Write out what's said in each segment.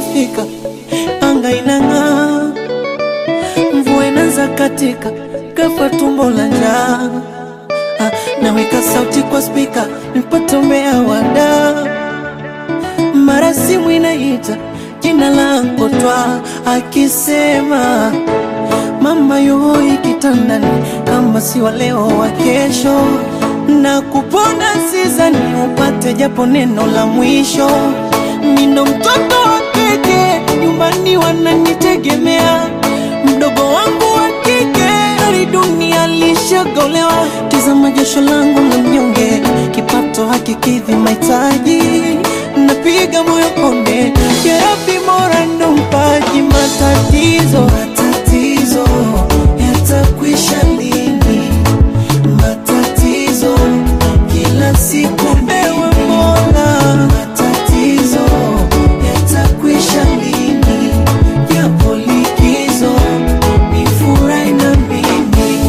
ikifika anga inang'aa, mvua inaanza katika, ghafla tumbo la njaa. Ah, naweka sauti kwa spika nipate umbea wada, mara simu inaita jina langu twa akisema mama yuhoi kitandani, kama si wa leo wa kesho, na kupona sizani upate japo neno la mwisho. Nino mtoto wa kike, nyumbani wananitegemea, mdogo wangu wa kike hali dunia lishagolewa. Tazama jasho langu la mnyonge, kipato hakikidhi mahitaji, napiga moyo konde, ya Rabbi Mola ndo mpaji matatizo matatizo yatakwisha lini? Matatizo kila siku ewe Mola, matatizo yatakwisha lini? Japo likizo ni furahi na mimi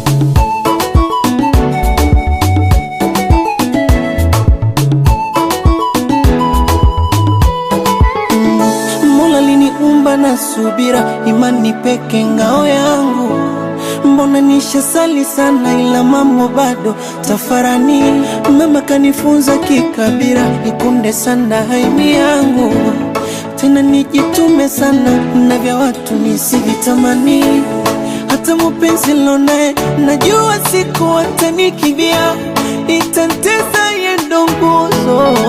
Mola liniumba na subira, imani peke ngao yangu. Mbona nishasali sana, ila mambo bado tafarani. Mama kanifunza kikabira, nikunde sana haimi yangu, tena nijitume sana na vya watu nisivitamani. Hata mupenzi lonaye najua siku atanikibia, itantesa yendo nguzo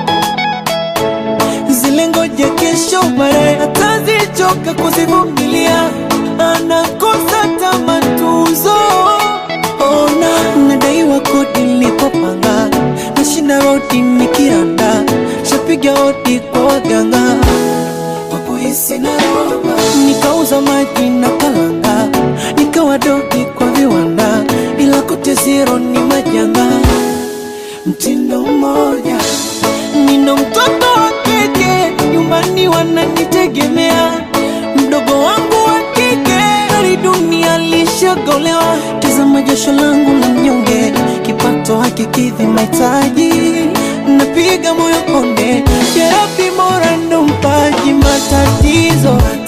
zile ngoja kesho baadaye atazichoka kuzivumilia, anakosa tamatuzo. Ona nadaiwa kodi nilipopanga, nashinda rodi nikiranda, shapiga hodi kwa waganga wakuhisi na roba, nikauza maji na kalanga, nikawa dogi kwa viwanda, ila kote zero ni majanga mtindo mmoja. Nino mtoto wa kike, nyumbani wananitegemea, mdogo wangu wa kike hali dunia lishagolewa. Tazama jasho langu la mnyonge, kipato hakikidhi mahitaji, napiga moyo konde, ya Rabbi Mola ndo mpaji matatizo